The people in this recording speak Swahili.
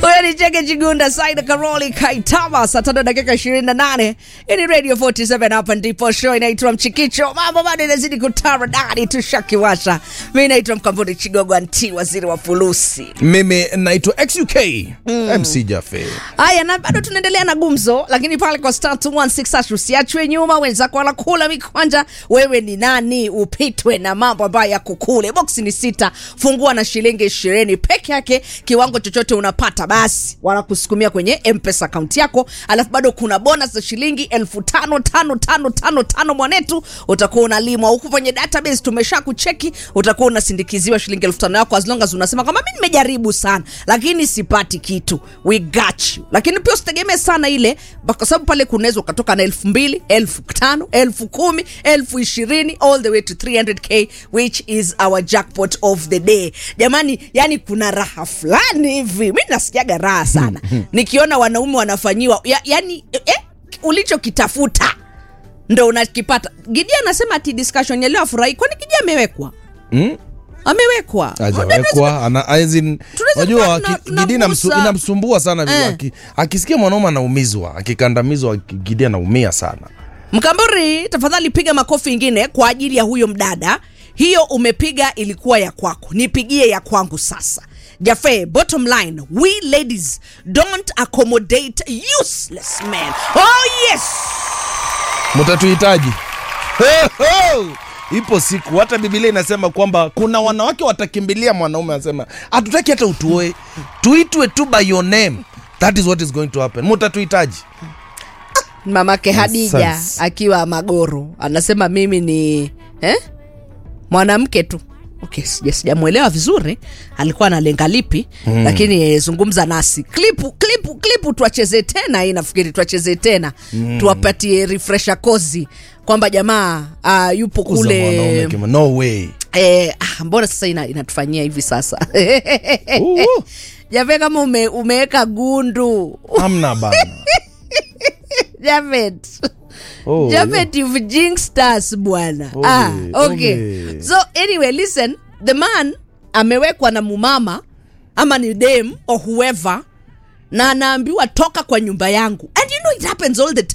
Huyo ni Cheke Chigunda, Saida Karoli Kaitama, saa tano dakika 28. Hii ni Radio 47, hapa ndipo show inaitwa Mchikicho. Mambo bado inazidi kutaradadi, tushakiwasha. Mimi naitwa Mkambuni Chigogo, anti waziri wa fulusi. mimi naitwa xuk mc jafe Haya, na bado tunaendelea na gumzo, lakini pale kwa star 216 hash usiachwe nyuma, wenzako wanakula mikwanja. Wewe ni nani upitwe na mambo ambayo yako kule? Boksi ni sita, fungua na shilingi ishirini peke yake. Kiwango chochote unapata, basi wanakusukumia kwenye mpesa akaunti yako, alafu bado kuna bonus za shilingi elfu tano tano tano tano tano mwanetu, utakuwa unalimwa huku kwenye database. Tumesha kucheki, utakuwa unasindikiziwa shilingi elfu tano yako as long as unasema kama mimi nimejaribu sana lakini sipati kitu, we got you. Lakini pia usitegemee sana ile, kwa sababu pale kunaweza ukatoka na elfu mbili elfu tano elfu kumi elfu ishirini all the way to 300k which is our jackpot of the day. Jamani, yani kuna raha fulani hivi, mi nasikiaga raha sana nikiona wanaume wanafanyiwa ya, yani eh, ulichokitafuta ndo unakipata. Gidia anasema ati discussion ya leo afurahi, kwani Gidia amewekwa Mm? amewekwa ajawekwa ana as in, Tunaweza unajua kuwa aki- tuna- Gidi inamsu- tunagusa- inamsumbua sana Eh. aki- akisikia mwanaume anaumizwa akikandamizwa Gidi anaumia sana Mkamburi, tafadhali piga makofi ingine kwa ajili ya huyo mdada. Hiyo umepiga ilikuwa ya kwako, nipigie ya kwangu sasa. Jafe, bottom line, we ladies don't accommodate useless men. Oh yes! mtatuhitaji Ho, ho! ipo siku hata bibilia inasema kwamba kuna wanawake watakimbilia mwanaume anasema hatutaki hata utuoe tuitwe tu by your name that is what is going to happen mtatuhitaji Mamake Hadija Nonsense. akiwa Magoro anasema mimi ni eh? mwanamke tu. Okay, sija sijamwelewa vizuri alikuwa analenga lipi mm. Lakini eh, zungumza nasi klipu klipu klipu, tuacheze tena hii, nafikiri tuacheze tena mm. Tuwapatie refresher kozi kwamba jamaa uh, yupo Kuza mwanaume kule kima- no way eh, ah, mbona sasa ina, inatufanyia hivi sasa Uhu. Jave, kama ume, umeweka gundu hamna bana Javet Oh, Japhet, you've jinxed us bwana. Ole, ah, okay. ole. So anyway, listen, the man amewekwa na mumama ama ni dem or whoever na anaambiwa toka kwa nyumba yangu and you know it happens all the time